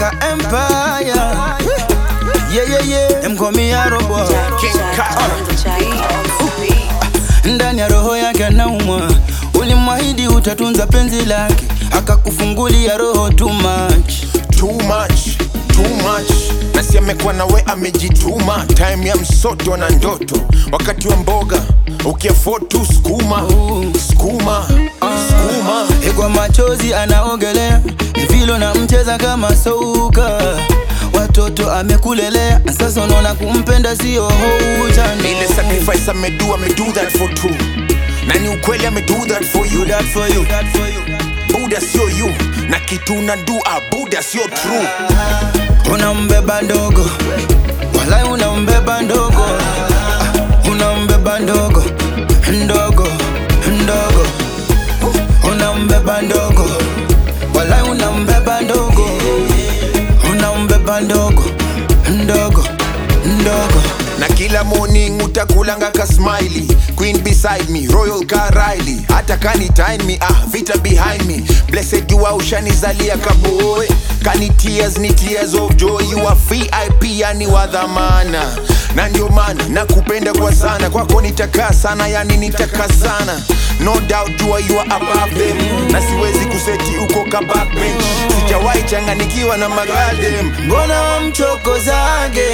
Kaka Empire. Yeah, yeah, yeah. Them call me Arrow boy. King Kaka. ndani ya roho yake anaumwa. Ulimwahidi utatunza penzi lake, akakufungulia roho too much. Too much, too much. Nasi amekuwa nawe amejituma, time ya msoto na ndoto, wakati wa mboga ukiafford tu skuma skuma skuma. Kwa machozi anaogelea, ni vile na mcheza kama soka. Watoto amekulelea, sasa unaona kumpenda sio utani. Ile sacrifice amedu amedu that for two, na ni ukweli amedu that for you. that for you, that for you. Buda sio you, na kitu na do a Buda sio true. Unambeba ndogo, walai unambeba ndogo, Ah, unambeba ndogo ndogo ndogo, unambeba ndogo, walai unambeba ndogo, unambeba ndogo ndogo ndogo. na kila morning utakulanga ka smiley queen beside me royal ka Riley hata kani time me ah vita behind me blessed you are ushanizalia kaboy kani tears ni tears of joy you are VIP yani wa dhamana na ndio maana nakupenda kwa sana kwako nitakaa sana yani nitakaa sana no doubt you are, you are above them na siwezi kuseti uko ka backbench sijawahi changanikiwa na magaldem mbona wamchokozage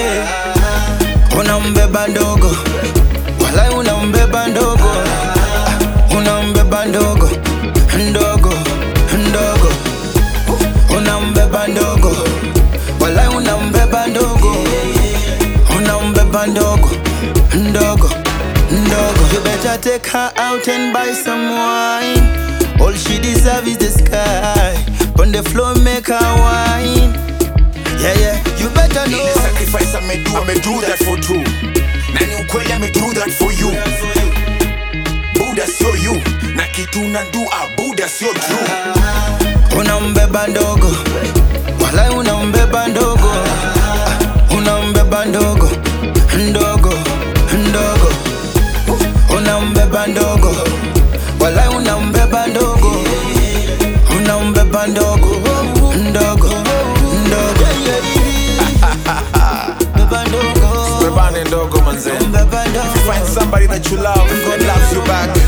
unambeba ndogo walai unambeba ndogo Ah, unambeba ndogo ndogo ndogo unambeba ndogo walai unambeba ndogo unambeba ndogo ndogo ndogo you better take her out and buy some wine all she deserve is the sky on the floor make her wine yeah yeah you better know Ile sacrifice amedu amedu that for two na ni ukweli amedu that for you buda sio you na kitu na do a buda sio true unambeba ndogo walai unambeba ndogo Ah, unambeba ndogo ndogo ndogo unambeba ndogo walai unambeba ndogo unambeba ndogo ndogo ndogo Beba ndogo bebane ndogo manze beba ndogo find somebody that you love that loves you back